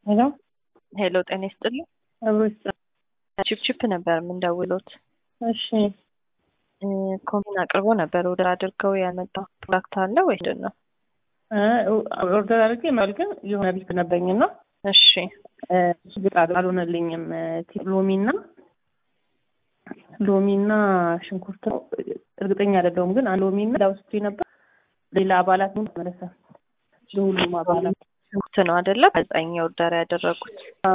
ሄሎ ሄሎ ጤና ይስጥልኝ። አብሮች ቺፕቺፕ ነበር የምንደውሎት። እሺ ኮሚን አቅርቦ ነበር ኦርደር አድርገው ያመጣው ፕሮዳክት አለ ወይ ምንድን ነው? ኦርደር አድርጌ ማለት ግን የሆነ ቢት ነበኝ እና እሺ ግጥ አልሆነልኝም። ሎሚና ሎሚና ሽንኩርት ነው እርግጠኛ አይደለሁም፣ ግን አንድ ሎሚና ዳውስቲ ነበር። ሌላ አባላት ምን ተመለሰ? ለሁሉም አባላት ሽንኩርት ነው አይደለ? በዛኝ ኦርደር ያደረጉት።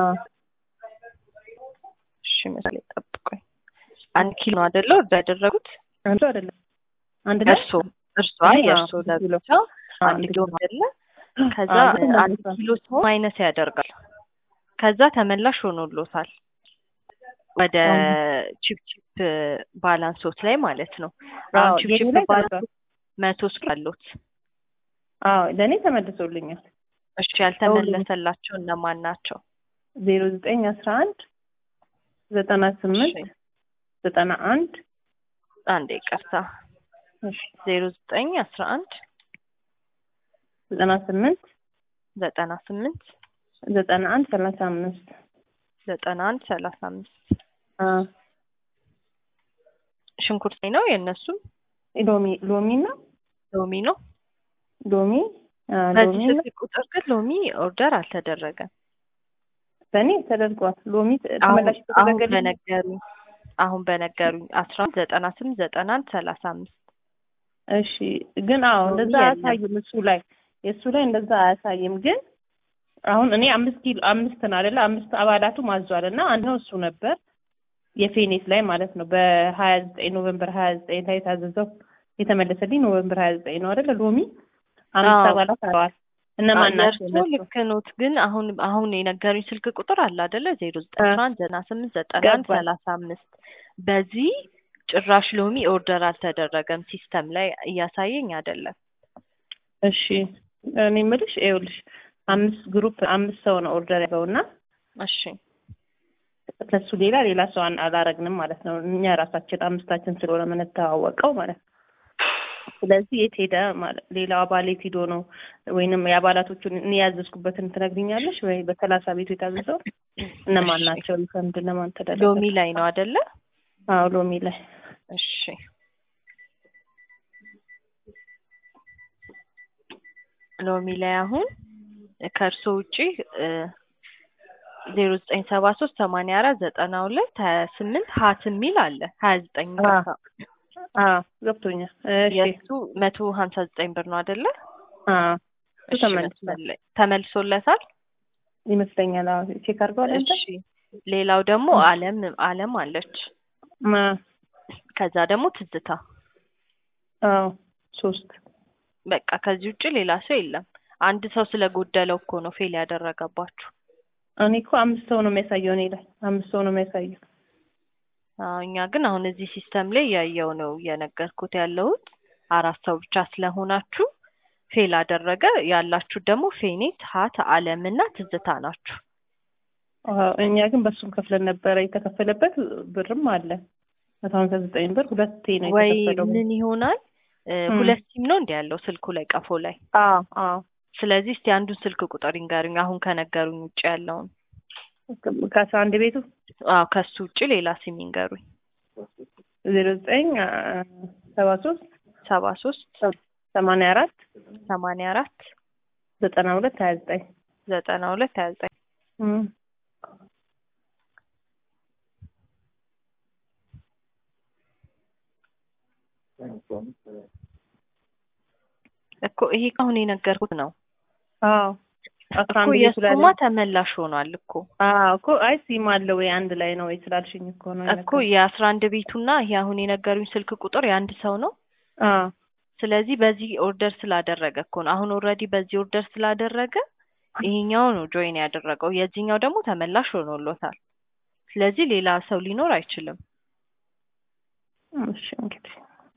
እሺ ምሳሌ ጠብቆኝ አንድ ኪሎ ነው አይደለ ኦርደር ያደረጉት? አንዱ አይደለም አንድ ላይ እርሶ እርሷ የእርሶ ለብቻ አንድ ኪሎ ነው አይደለ? ከዛ አንድ ኪሎ ሰው ማይነስ ያደርጋል። ከዛ ተመላሽ ሆኖሎታል ወደ ቺፕቺፕ ባላንሶት ላይ ማለት ነው። አሁን ቺፕቺፕ ባላንሶት መቶ ስልክ አሉት። አዎ ለእኔ ተመልሶልኛል። እሺ ያልተመለሰላቸው እነማን ናቸው? ዜሮ ዘጠኝ አስራ አንድ ዘጠና ስምንት ዘጠና አንድ አንድ ይቅርታ ዜሮ ዘጠኝ አስራ አንድ ዘጠና ስምንት ዘጠና ስምንት ዘጠና አንድ ሰላሳ አምስት ዘጠና አንድ ሰላሳ አምስት ሽንኩርት ነው የእነሱም ሎሚ ሎሚ እና ሎሚ ነው ሎሚ በዚህ ስልክ ቁጥር ግን ሎሚ ኦርደር አልተደረገም። በእኔ ተደርጓል። ሎሚ አሁን ተመላሽ አሁን ተደረገልኝ። በነገሩኝ አሁን በነገሩኝ አስራ አንድ ዘጠና ስምንት ዘጠና አንድ ሰላሳ አምስት እሺ ግን አዎ ሎሚ እንደዛ የለም። አያሳይም እሱ ላይ የእሱ ላይ እንደዛ አያሳይም። ግን አሁን እኔ አምስት ኪሎ አምስት ነው አይደለ አምስት አባላቱ ማዟል እና አንድ ነው እሱ ነበር የፌኔት ላይ ማለት ነው በሀያ ዘጠኝ ኖቨምበር ሀያ ዘጠኝ ላይ የታዘዘው የተመለሰልኝ ኖቨምበር ሀያ ዘጠኝ ነው አይደለ ሎሚ አምስት አዎ። አባላት አለዋል እነማን ናቸው የእርሶ እነሱ? ልክ ኖት። ግን አሁን አሁን የነገሩኝ ስልክ ቁጥር አለ አይደለ ዜሮ ዘጠኝ አስራ አንድ ዘጠና ስምንት ዘጠና አንድ ገባኝ። ሰላሳ አምስት በዚህ ጭራሽ ሎሚ ኦርደር አልተደረገም። ሲስተም ላይ እያሳየኝ አይደለም። እሺ እኔ የምልሽ ይኸውልሽ አምስት ግሩፕ አምስት ሰው ነው ኦርደር ያለው እና እሺ ከሱ ሌላ ሌላ ሰው አን- አላረግንም ማለት ነው። እኛ ራሳችን አምስታችን ስለሆነ የምንተዋወቀው ማለት ነው። ስለዚህ የት ሄደ ማለት ሌላው አባል የት ሄዶ ነው ወይንም የአባላቶቹን እኔ ያዘዝኩበትን ትነግሪኛለሽ ወይ? በሰላሳ ቤቱ የታዘዘው እነማን እሺ። ናቸው? ሪፈንድ እነማን ተደረገ? ሎሚ ላይ ነው አይደለ? አዎ ሎሚ ላይ እሺ ሎሚ ላይ አሁን ከእርሶ ውጪ ዜሮ ዘጠኝ ሰባ ሶስት ሰማንያ አራት ዘጠና ሁለት ሀያ ስምንት ሀት የሚል አለ ሀያ ዘጠኝ አዎ። አዎ ገብቶኛል። እሺ የእሱ መቶ ሀምሳ ዘጠኝ ብር ነው አይደለ? አዎ እሱ እሺ፣ ተመልሷል መስመር- ተመልሶለታል። ይመስለኛል። አዎ ቼክ አድርገዋል አንተ? እሺ ሌላው ደግሞ አለም አለም አለች። ማ ከዛ ደግሞ ትዝታ። አዎ ሶስት በቃ ከዚህ ውጭ ሌላ ሰው የለም። አንድ ሰው ስለጎደለው እኮ ነው ፌል ያደረገባችሁ። እኔ እኮ አምስት ሰው ነው የሚያሳየው እኔ ላይ አምስት ሰው ነው የሚያሳየው። አዎ፣ እኛ ግን አሁን እዚህ ሲስተም ላይ ያየው ነው እየነገርኩት ያለሁት አራት ሰው ብቻ ስለሆናችሁ ፌል አደረገ። ያላችሁ ደግሞ ፌኔት፣ ሀት፣ አለም እና ትዝታ ናችሁ። አዎ፣ እኛ ግን በሱም ከፍለን ነበረ የተከፈለበት ብርም አለ መቶ ሀምሳ ዘጠኝ ብር ሁለቴ ነው ወይ የተከፈለው። ምን ይሆናል እ፣ እም። ሁለት ሲም ነው እንዲ ያለው ስልኩ ላይ ቀፎ ላይ። አዎ አዎ ስለዚህ እስቲ አንዱን ስልክ ቁጥር ይንገሩኝ፣ አሁን ከነገሩኝ ውጭ ያለውን። ከአስራ አንድ ቤቱ አዎ ከሱ ውጭ ሌላ ሲም ይንገሩኝ። ዜሮ ዘጠኝ ሰባ ሶስት ሰባ ሶስት ሰማንያ አራት ሰማንያ አራት ዘጠና ሁለት ሀያ ዘጠኝ ዘጠና ሁለት ሀያ ዘጠኝ እኮ ይሄ አሁን የነገርኩት ነው አዎ አስራ እኮ አንድ ቤቱ ላይ የእሱማ ተመላሽ ሆኗል እኮ አዎ እኮ አይ ሲም አለ ወይ አንድ ላይ ነው ወይ ስላልሽኝ እኮ ነው እኮ የነገርኩሽ። የአስራ አንድ ቤቱና ይሄ አሁን የነገሩኝ ስልክ ቁጥር የአንድ ሰው ነው። አዎ ስለዚህ በዚህ ኦርደር ስላደረገ እኮ ነው አሁን ኦልሬዲ በዚህ ኦርደር ስላደረገ ይሄኛው ነው ጆይን ያደረገው፣ የዚህኛው ደግሞ ተመላሽ ሆኖሎታል። ስለዚህ ሌላ ሰው ሊኖር አይችልም። እሺ እንግዲህ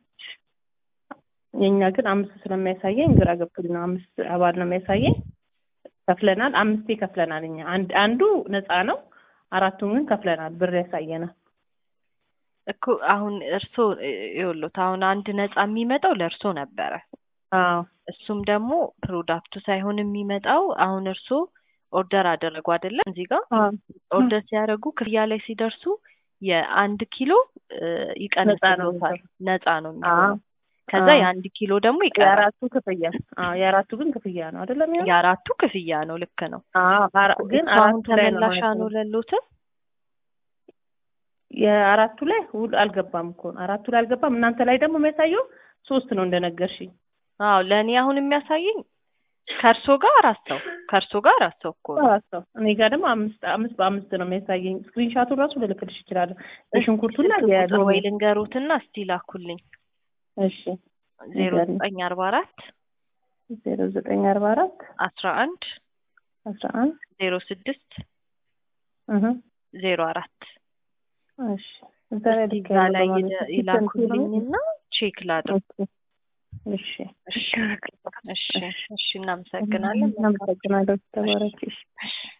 የእኛ ግን አምስት ስለሚያሳየኝ ግራ ገብቶኝ ነው። አምስት አባል ነው የሚያሳየኝ። ከፍለናል፣ አምስቴ ከፍለናል። እኛ አንድ አንዱ ነፃ ነው፣ አራቱን ግን ከፍለናል። ብር ያሳየናል። እኮ አሁን እርሶ ይኸውልዎት አሁን አንድ ነፃ የሚመጣው ለእርሶ ነበረ። አዎ እሱም ደግሞ ፕሮዳክቱ ሳይሆን የሚመጣው አሁን እርሶ ኦርደር አደረጉ አይደለም? እዚህ ጋር ኦርደር ሲያደርጉ ክፍያ ላይ ሲደርሱ የአንድ ኪሎ ይቀንስልዎታል። ነፃ ነው የሚሆነው። ከዛ የአንድ ኪሎ ደግሞ ይቀራል። የአራቱ ክፍያ አዎ፣ የአራቱ ግን ክፍያ ነው አይደለም? የሚሆነው የአራቱ ክፍያ ነው። ልክ ነው። ግን አሁን አራቱ ላይ ነው ተመላሽ ማለት ነው። አልሆነልዎትም? የአራቱ ላይ ሁሉ አልገባም እኮ ነው። አራቱ ላይ አልገባም። እናንተ ላይ ደግሞ የሚያሳየው ሶስት ነው እንደነገርሽኝ። አዎ ለእኔ አሁን የሚያሳየኝ ከእርሶ ጋር አራት ሰው ከእርሶ ጋር አራት ሰው እኮ ነው። አራት ሰው እኔ ጋር ደግሞ አምስት አምስት በአምስት ነው የሚያሳየኝ። ስክሪንሻቱን ራሱ ልልክልሽ እችላለሁ። የሽንኩርቱና ስልክ ቁጥር የሎሚ ወይ ልንገሩትና እስቲ ላኩልኝ። እሺ ዜሮ ንገሪኝ። ዘጠኝ አርባ አራት ዜሮ ዘጠኝ አርባ አራት አስራ አንድ አስራ አንድ ዜሮ ስድስት እህ ዜሮ አራት እሺ እዛ ላይ እስቲ ልክ እዛ ያለው ላይ በማለት ይደ- ነው። ይላኩልኝና ቼክ ላድርግ። እሺ እሺ እሺ እሺ እናመሰግናለን። እናመሰግናለሁ። ተባረኪ። እሺ